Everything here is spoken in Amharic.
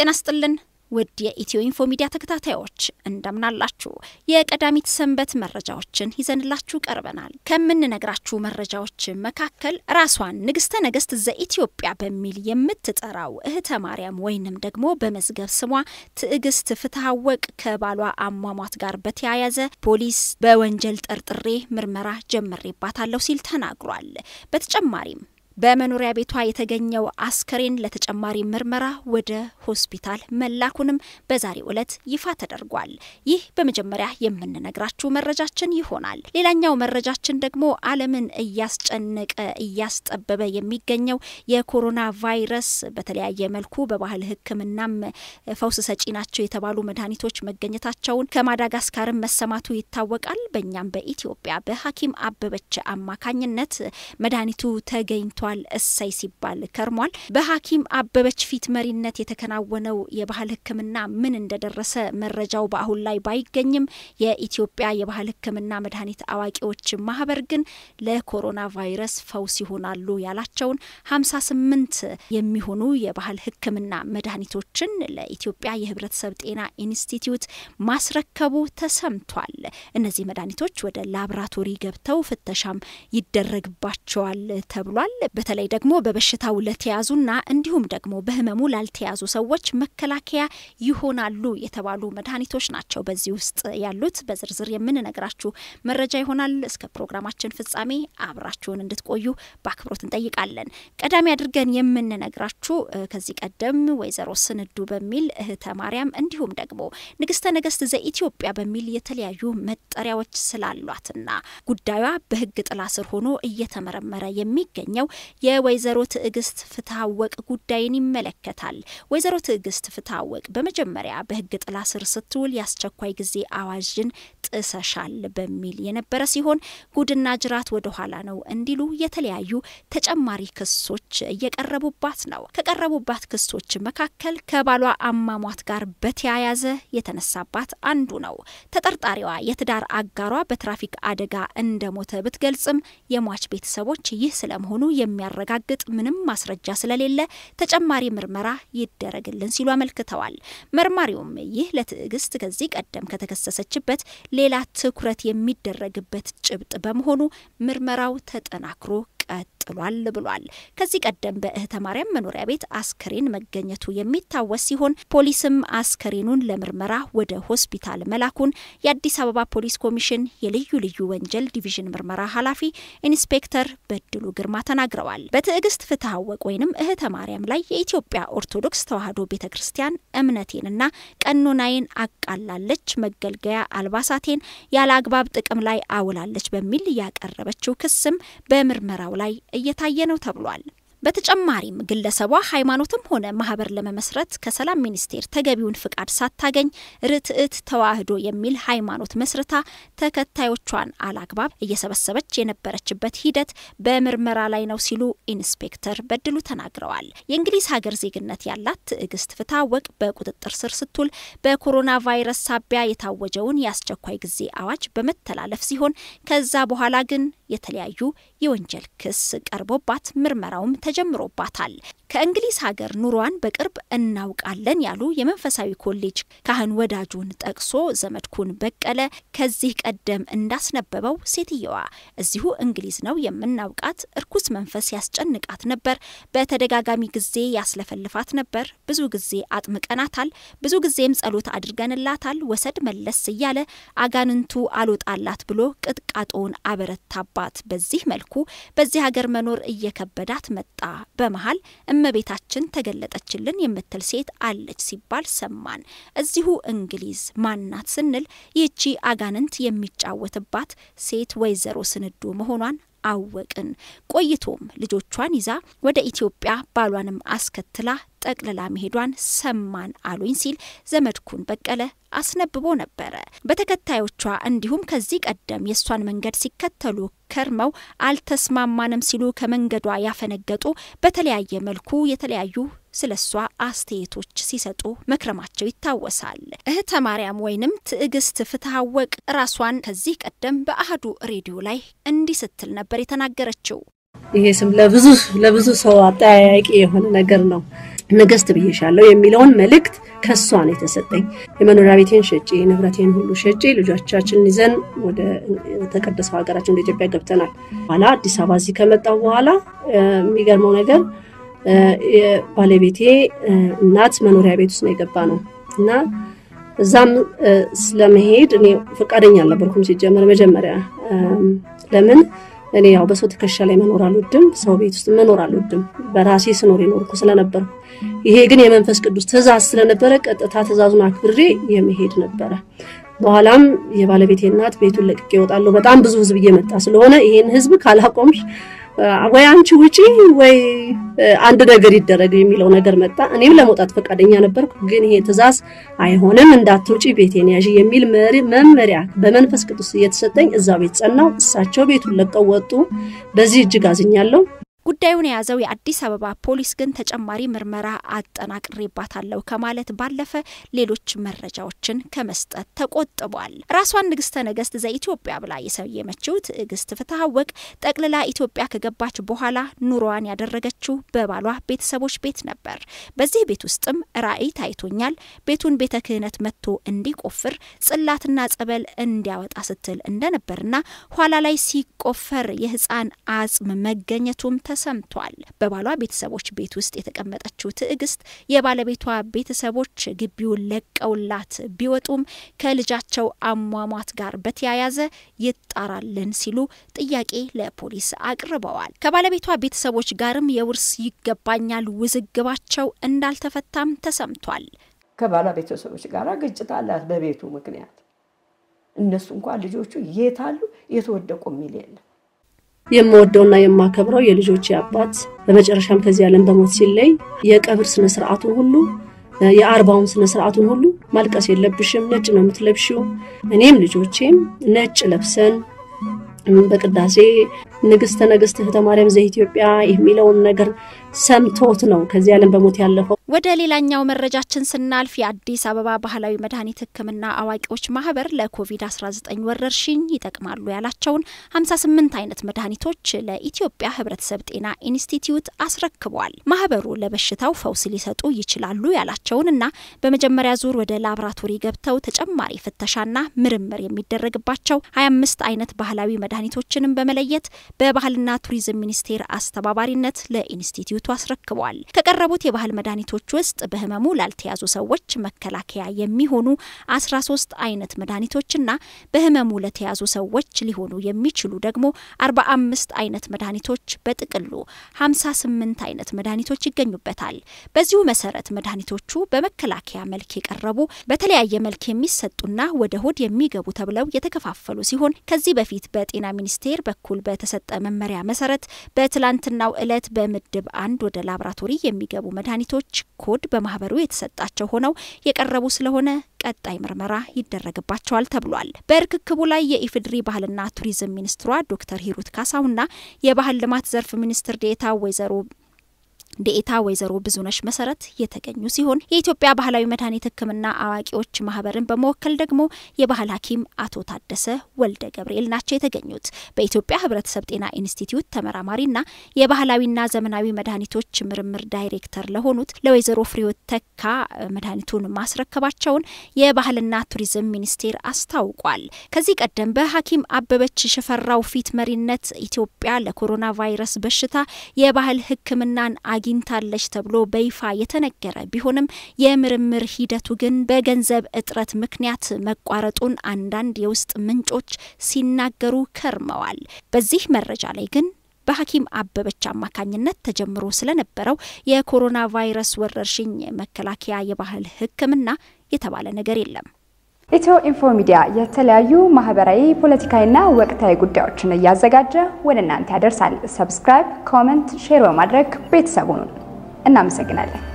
ጤና ስጥልን ውድ የኢትዮ ኢንፎ ሚዲያ ተከታታዮች እንደምናላችሁ። የቀዳሚት ሰንበት መረጃዎችን ይዘንላችሁ ቀርበናል። ከምንነግራችሁ መረጃዎች መካከል ራሷን ንግስተ ነገስት ዘኢትዮጵያ በሚል የምትጠራው እህተ ማርያም ወይንም ደግሞ በመዝገብ ስሟ ትዕግስት ፍትሐወቅ ከባሏ አሟሟት ጋር በተያያዘ ፖሊስ በወንጀል ጠርጥሬ ምርመራ ጀምሬባታለሁ ሲል ተናግሯል። በተጨማሪም በመኖሪያ ቤቷ የተገኘው አስከሬን ለተጨማሪ ምርመራ ወደ ሆስፒታል መላኩንም በዛሬው ዕለት ይፋ ተደርጓል። ይህ በመጀመሪያ የምንነግራችሁ መረጃችን ይሆናል። ሌላኛው መረጃችን ደግሞ ዓለምን እያስጨነቀ እያስጠበበ የሚገኘው የኮሮና ቫይረስ በተለያየ መልኩ በባህል ሕክምናም ፈውስ ሰጪ ናቸው የተባሉ መድኃኒቶች መገኘታቸውን ከማዳጋስካርም መሰማቱ ይታወቃል። በእኛም በኢትዮጵያ በሐኪም አበበች አማካኝነት መድኃኒቱ ተገኝቷል እሰይ ሲባል ከርሟል። በሐኪም አበበች ፊት መሪነት የተከናወነው የባህል ሕክምና ምን እንደደረሰ መረጃው በአሁን ላይ ባይገኝም የኢትዮጵያ የባህል ሕክምና መድኃኒት አዋቂዎች ማህበር ግን ለኮሮና ቫይረስ ፈውስ ይሆናሉ ያላቸውን ሀምሳ ስምንት የሚሆኑ የባህል ሕክምና መድኃኒቶችን ለኢትዮጵያ የህብረተሰብ ጤና ኢንስቲትዩት ማስረከቡ ተሰምቷል። እነዚህ መድኃኒቶች ወደ ላብራቶሪ ገብተው ፍተሻም ይደረግባቸዋል ተብሏል። በተለይ ደግሞ በበሽታው ለተያዙና እንዲሁም ደግሞ በህመሙ ላልተያዙ ሰዎች መከላከያ ይሆናሉ የተባሉ መድኃኒቶች ናቸው በዚህ ውስጥ ያሉት። በዝርዝር የምንነግራችሁ መረጃ ይሆናል። እስከ ፕሮግራማችን ፍጻሜ አብራችሁን እንድትቆዩ በአክብሮት እንጠይቃለን። ቀዳሚ አድርገን የምንነግራችሁ ከዚህ ቀደም ወይዘሮ ስንዱ በሚል እህተ ማርያም እንዲሁም ደግሞ ንግስተ ነገስት ዘኢትዮጵያ በሚል የተለያዩ መጠሪያዎች ስላሏትና ጉዳዩዋ በህግ ጥላ ስር ሆኖ እየተመረመረ የሚገኘው የወይዘሮ ትዕግስት ፍትሐወቅ ጉዳይን ይመለከታል። ወይዘሮ ትዕግስት ፍትሐወቅ በመጀመሪያ በህግ ጥላ ስር ስትውል የአስቸኳይ ጊዜ አዋጅን ጥሰሻል በሚል የነበረ ሲሆን ጉድና ጅራት ወደ ኋላ ነው እንዲሉ የተለያዩ ተጨማሪ ክሶች እየቀረቡባት ነው። ከቀረቡባት ክሶች መካከል ከባሏ አሟሟት ጋር በተያያዘ የተነሳባት አንዱ ነው። ተጠርጣሪዋ የትዳር አጋሯ በትራፊክ አደጋ እንደሞተ ብትገልጽም የሟች ቤተሰቦች ይህ ስለመሆኑ የሚያረጋግጥ ምንም ማስረጃ ስለሌለ ተጨማሪ ምርመራ ይደረግልን ሲሉ አመልክተዋል። መርማሪውም ይህ ለትዕግስት ከዚህ ቀደም ከተከሰሰችበት ሌላ ትኩረት የሚደረግበት ጭብጥ በመሆኑ ምርመራው ተጠናክሮ ቀጥሏል ብሏል። ከዚህ ቀደም በእህተ ማርያም መኖሪያ ቤት አስከሬን መገኘቱ የሚታወስ ሲሆን ፖሊስም አስከሬኑን ለምርመራ ወደ ሆስፒታል መላኩን የአዲስ አበባ ፖሊስ ኮሚሽን የልዩ ልዩ ወንጀል ዲቪዥን ምርመራ ኃላፊ ኢንስፔክተር በድሉ ግርማ ተናግረዋል። በትዕግስት ፍትሐወቅ ወይንም እህተ ማርያም ላይ የኢትዮጵያ ኦርቶዶክስ ተዋሕዶ ቤተ ክርስቲያን እምነቴንና ቀኖናዬን አቃላለች፣ መገልገያ አልባሳቴን ያለ አግባብ ጥቅም ላይ አውላለች በሚል ያቀረበችው ክስም በምርመራው ላይ እየታየ ነው ተብሏል። በተጨማሪም ግለሰቧ ሃይማኖትም ሆነ ማህበር ለመመስረት ከሰላም ሚኒስቴር ተገቢውን ፍቃድ ሳታገኝ ርትዕት ተዋሕዶ የሚል ሃይማኖት መስርታ ተከታዮቿን አላግባብ እየሰበሰበች የነበረችበት ሂደት በምርመራ ላይ ነው ሲሉ ኢንስፔክተር በድሉ ተናግረዋል። የእንግሊዝ ሀገር ዜግነት ያላት ትዕግስት ፍትሐወቅ በቁጥጥር ስር ስትውል በኮሮና ቫይረስ ሳቢያ የታወጀውን የአስቸኳይ ጊዜ አዋጅ በመተላለፍ ሲሆን ከዛ በኋላ ግን የተለያዩ የወንጀል ክስ ቀርቦባት ምርመራውም ተጀምሮባታል። ከእንግሊዝ ሀገር ኑሯን በቅርብ እናውቃለን ያሉ የመንፈሳዊ ኮሌጅ ካህን ወዳጁን ጠቅሶ ዘመድኩን በቀለ ከዚህ ቀደም እንዳስነበበው ሴትየዋ እዚሁ እንግሊዝ ነው የምናውቃት። እርኩስ መንፈስ ያስጨንቃት ነበር። በተደጋጋሚ ጊዜ ያስለፈልፋት ነበር። ብዙ ጊዜ አጥምቀናታል። ብዙ ጊዜም ጸሎት አድርገንላታል። ወሰድ መለስ እያለ አጋንንቱ አልወጣላት ብሎ ቅጥቃጦውን አበረታባት። በዚህ መልኩ በዚህ ሀገር መኖር እየከበዳት መጣ። በመሀል እመቤታችን ተገለጠችልን የምትል ሴት አለች ሲባል ሰማን። እዚሁ እንግሊዝ ማናት ስንል ይህቺ አጋንንት የሚጫወትባት ሴት ወይዘሮ ስንዱ መሆኗን አወቅን። ቆይቶም ልጆቿን ይዛ ወደ ኢትዮጵያ ባሏንም አስከትላ ጠቅልላ መሄዷን ሰማን አሉኝ ሲል ዘመድኩን በቀለ አስነብቦ ነበረ። በተከታዮቿ እንዲሁም ከዚህ ቀደም የእሷን መንገድ ሲከተሉ ከርመው አልተስማማንም ሲሉ ከመንገዷ ያፈነገጡ በተለያየ መልኩ የተለያዩ ስለ እሷ አስተያየቶች ሲሰጡ መክረማቸው ይታወሳል። እህተ ማርያም ወይንም ትዕግስት ፍትሐወቅ ራሷን ከዚህ ቀደም በአህዱ ሬዲዮ ላይ እንዲህ ስትል ነበር የተናገረችው። ይሄ ስም ለብዙ ለብዙ ሰው አጠያያቂ የሆነ ነገር ነው። ንግስት ብዬሻለሁ የሚለውን መልእክት ከሷ ነው የተሰጠኝ። የመኖሪያ ቤቴን ሸጬ ንብረቴን ሁሉ ሸጬ ልጆቻችንን ይዘን ወደ ተቀደሰው ሀገራችን ወደ ኢትዮጵያ ገብተናል። በኋላ አዲስ አበባ እዚህ ከመጣሁ በኋላ የሚገርመው ነገር የባለቤቴ እናት መኖሪያ ቤት ውስጥ ነው የገባ ነው እና እዛም ስለመሄድ እኔ ፈቃደኛ አልነበርኩም ሲጀመር መጀመሪያ ለምን እኔ ያው በሰው ትከሻ ላይ መኖር አልወድም፣ ሰው ቤት ውስጥ መኖር አልወድም። በራሴ ስኖር የኖርኩ ስለነበርኩ ይሄ ግን የመንፈስ ቅዱስ ትእዛዝ ስለነበረ ቀጥታ ትእዛዙን አክብሬ የመሄድ ነበረ። በኋላም የባለቤቴ እናት ቤቱን ለቅቄ እወጣለሁ፣ በጣም ብዙ ህዝብ እየመጣ ስለሆነ ይሄን ህዝብ ካላቆምሽ ወይ አንቺ ውጪ ወይ አንድ ነገር ይደረግ የሚለው ነገር መጣ። እኔም ለመውጣት ፈቃደኛ ነበርኩ፣ ግን ይሄ ትእዛዝ አይሆንም፣ እንዳትውጪ ቤቴን ያዥ የሚል መመሪያ በመንፈስ ቅዱስ እየተሰጠኝ እዛ ቤት ጸናው። እሳቸው ቤቱን ለቀው ወጡ። በዚህ እጅግ አዝኛለሁ። ጉዳዩን የያዘው የአዲስ አበባ ፖሊስ ግን ተጨማሪ ምርመራ አጠናቅሬባታለሁ ከማለት ባለፈ ሌሎች መረጃዎችን ከመስጠት ተቆጥቧል። ራሷን ንግስተ ነገስት ዘኢትዮጵያ ብላ የሰየመችው ትዕግስት ፍትሐወቅ ጠቅልላ ኢትዮጵያ ከገባች በኋላ ኑሮዋን ያደረገችው በባሏ ቤተሰቦች ቤት ነበር። በዚህ ቤት ውስጥም ራዕይ ታይቶኛል፣ ቤቱን ቤተ ክህነት መጥቶ እንዲቆፍር ጽላትና ጸበል እንዲያወጣ ስትል እንደነበርና ኋላ ላይ ሲቆፈር የህፃን አጽም መገኘቱም ተሰምቷል። በባሏ ቤተሰቦች ቤት ውስጥ የተቀመጠችው ትዕግስት የባለቤቷ ቤተሰቦች ግቢውን ለቀውላት ቢወጡም ከልጃቸው አሟሟት ጋር በተያያዘ ይጣራልን ሲሉ ጥያቄ ለፖሊስ አቅርበዋል። ከባለቤቷ ቤተሰቦች ጋርም የውርስ ይገባኛል ውዝግባቸው እንዳልተፈታም ተሰምቷል። ከባሏ ቤተሰቦች ጋር ግጭት አላት በቤቱ ምክንያት። እነሱ እንኳን ልጆቹ የት አሉ የተወደቁ የሚል የለም። የምወደውና የማከብረው የልጆች አባት በመጨረሻም ከዚህ ዓለም በሞት ሲለይ የቀብር ስነ ስርዓቱን ሁሉ የአርባውን ስነ ስርዓቱን ሁሉ ማልቀስ የለብሽም፣ ነጭ ነው የምትለብሺው። እኔም ልጆቼም ነጭ ለብሰን በቅዳሴ ንግስተ ነገስት እህተ ማርያም ዘኢትዮጵያ የሚለውን ነገር ሰምቶት ነው ከዚህ ዓለም በሞት ያለፈው። ወደ ሌላኛው መረጃችን ስናልፍ የአዲስ አበባ ባህላዊ መድኃኒት ሕክምና አዋቂዎች ማህበር ለኮቪድ-19 ወረርሽኝ ይጠቅማሉ ያላቸውን 58 አይነት መድኃኒቶች ለኢትዮጵያ ሕብረተሰብ ጤና ኢንስቲትዩት አስረክቧል። ማህበሩ ለበሽታው ፈውስ ሊሰጡ ይችላሉ ያላቸውንና በመጀመሪያ ዙር ወደ ላቦራቶሪ ገብተው ተጨማሪ ፍተሻና ምርምር የሚደረግባቸው 25 አይነት ባህላዊ መድኃኒቶችንም በመለየት በባህልና ቱሪዝም ሚኒስቴር አስተባባሪነት ለኢንስቲትዩቱ አስረክቧል። ከቀረቡት የባህል መድኃኒቶች ውስጥ በህመሙ ላልተያዙ ሰዎች መከላከያ የሚሆኑ 13 አይነት መድኃኒቶችና በህመሙ ለተያዙ ሰዎች ሊሆኑ የሚችሉ ደግሞ 45 አይነት መድኃኒቶች በጥቅሉ 58 አይነት መድኃኒቶች ይገኙበታል። በዚሁ መሰረት መድኃኒቶቹ በመከላከያ መልክ የቀረቡ በተለያየ መልክ የሚሰጡና ወደ ሆድ የሚገቡ ተብለው የተከፋፈሉ ሲሆን ከዚህ በፊት በጤና ሚኒስቴር በኩል በተሰጠ መመሪያ መሰረት በትላንትናው ዕለት በምድብ አንድ ወደ ላቦራቶሪ የሚገቡ መድኃኒቶች ኮድ በማህበሩ የተሰጣቸው ሆነው የቀረቡ ስለሆነ ቀጣይ ምርመራ ይደረግባቸዋል ተብሏል። በርክክቡ ላይ የኢፌዴሪ ባህልና ቱሪዝም ሚኒስትሯ ዶክተር ሂሩት ካሳውና የባህል ልማት ዘርፍ ሚኒስትር ዴኤታ ወይዘሮ ዴኤታ ወይዘሮ ብዙነሽ መሰረት የተገኙ ሲሆን የኢትዮጵያ ባህላዊ መድኃኒት ሕክምና አዋቂዎች ማህበርን በመወከል ደግሞ የባህል ሐኪም አቶ ታደሰ ወልደ ገብርኤል ናቸው የተገኙት። በኢትዮጵያ ሕብረተሰብ ጤና ኢንስቲትዩት ተመራማሪና የባህላዊና ዘመናዊ መድኃኒቶች ምርምር ዳይሬክተር ለሆኑት ለወይዘሮ ፍሬዎት ተካ መድኃኒቱን ማስረከባቸውን የባህልና ቱሪዝም ሚኒስቴር አስታውቋል። ከዚህ ቀደም በሐኪም አበበች ሽፈራው ፊት መሪነት ኢትዮጵያ ለኮሮና ቫይረስ በሽታ የባህል ሕክምናን አግኝታለች ተብሎ በይፋ የተነገረ ቢሆንም የምርምር ሂደቱ ግን በገንዘብ እጥረት ምክንያት መቋረጡን አንዳንድ የውስጥ ምንጮች ሲናገሩ ከርመዋል። በዚህ መረጃ ላይ ግን በሐኪም አበበች አማካኝነት ተጀምሮ ስለነበረው የኮሮና ቫይረስ ወረርሽኝ መከላከያ የባህል ሕክምና የተባለ ነገር የለም። ኢትዮ ኢንፎ ሚዲያ የተለያዩ ማህበራዊ፣ ፖለቲካዊና ወቅታዊ ጉዳዮችን እያዘጋጀ ወደ እናንተ ያደርሳል። ሰብስክራይብ፣ ኮመንት፣ ሼር በማድረግ ቤተሰቡን እናመሰግናለን።